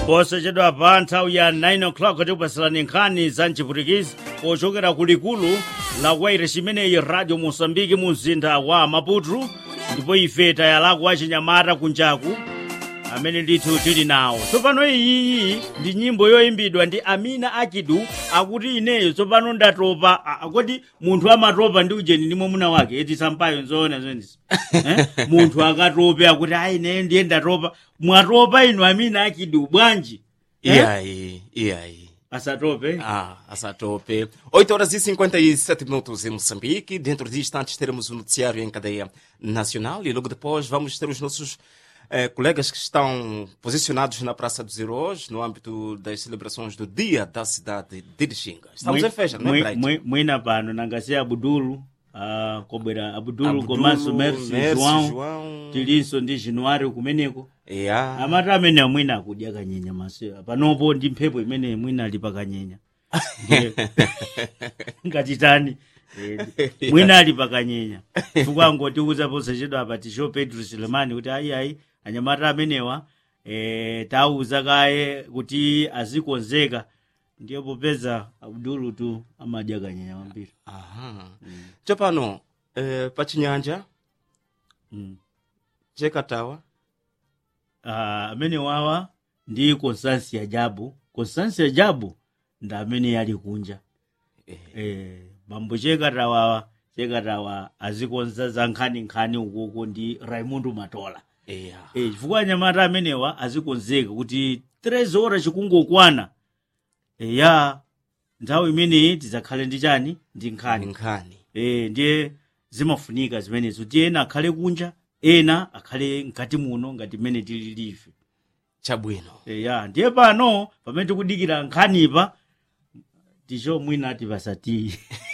posachedwa pa nthawi ya 9 o'clock tikupasalani nkhani za mchiputikizi pochokera ku likulu la waire chimeneyi radio mosambiki mu mzinda wa maputu ndipo ife tayalako achinyamata kunjaku amene ndithu tili nawo tsopano iyiyi ndi nyimbo yoyimbidwa ndi amina akidu akuti ineyo tsopano ndatopa A- akoti munthu amatopa ndi ujeni ndi mwamuna wake eti sampayo nzoona zonezi eh? munthu akatope akuti ayi ineyo ndiye ndatopa mwatopa inu amina akidu bwanji E Eh? aí, e aí? asatope Ah, essa tope. 8 horas e 57 minutos em Moçambique. Dentro de instantes teremos o noticiário em cadeia nacional e logo depois vamos ter os nossos eh, colegas que estão posicionados na Praça dos Heróis no âmbito das celebrações do Dia da Cidade de Lixinga. Estamos em festa, não é, Bright? Mwi- mwina pano nangasi abudulu ah, kobwera abudulu Abdulu, komanso merci Merci, joão João. tilinso ndi januwari kumeneko Yeah. amati amene mwina akudya kanyenya masewa panopo ndi mphepo imene mwina ali pakanyenya Ndiye- ngatitani Eh, mwina ali pakanyenya chifukwa angotiuza posachedwa apa tisho pedro silemani kuti ayiayi anyamata amenewa eh, tauza kaye kuti azikonzeka ndiye popeza abdulu tu amadya kanyenya kwambiri Aha. Chapano, eh, pachinyanja, mm. chekatawa. Ah, amene wawa ndi constansia jabu constansia jabu ndi amene yali kunja Eh, eh, bambo chekatawa chekatawa azikonza za nkhaninkhani ukoko ndi raimundo matola yeah. eh, chifukwa anyamata amenewa azikonzeka kuti 3 ora chikungokwana eh, ya nthawi imeneyi tidzakhale ndi chani ndi nkhani Nkhani. eh, ndiye zimafunika zimenezo kuti ena akhale kunja ena akhale mkati muno ngati mmene tilili ife Chabwino. Eh, ya ndiye pano pamene tikudikira nkhanipa ticho mwina ati pasatiyi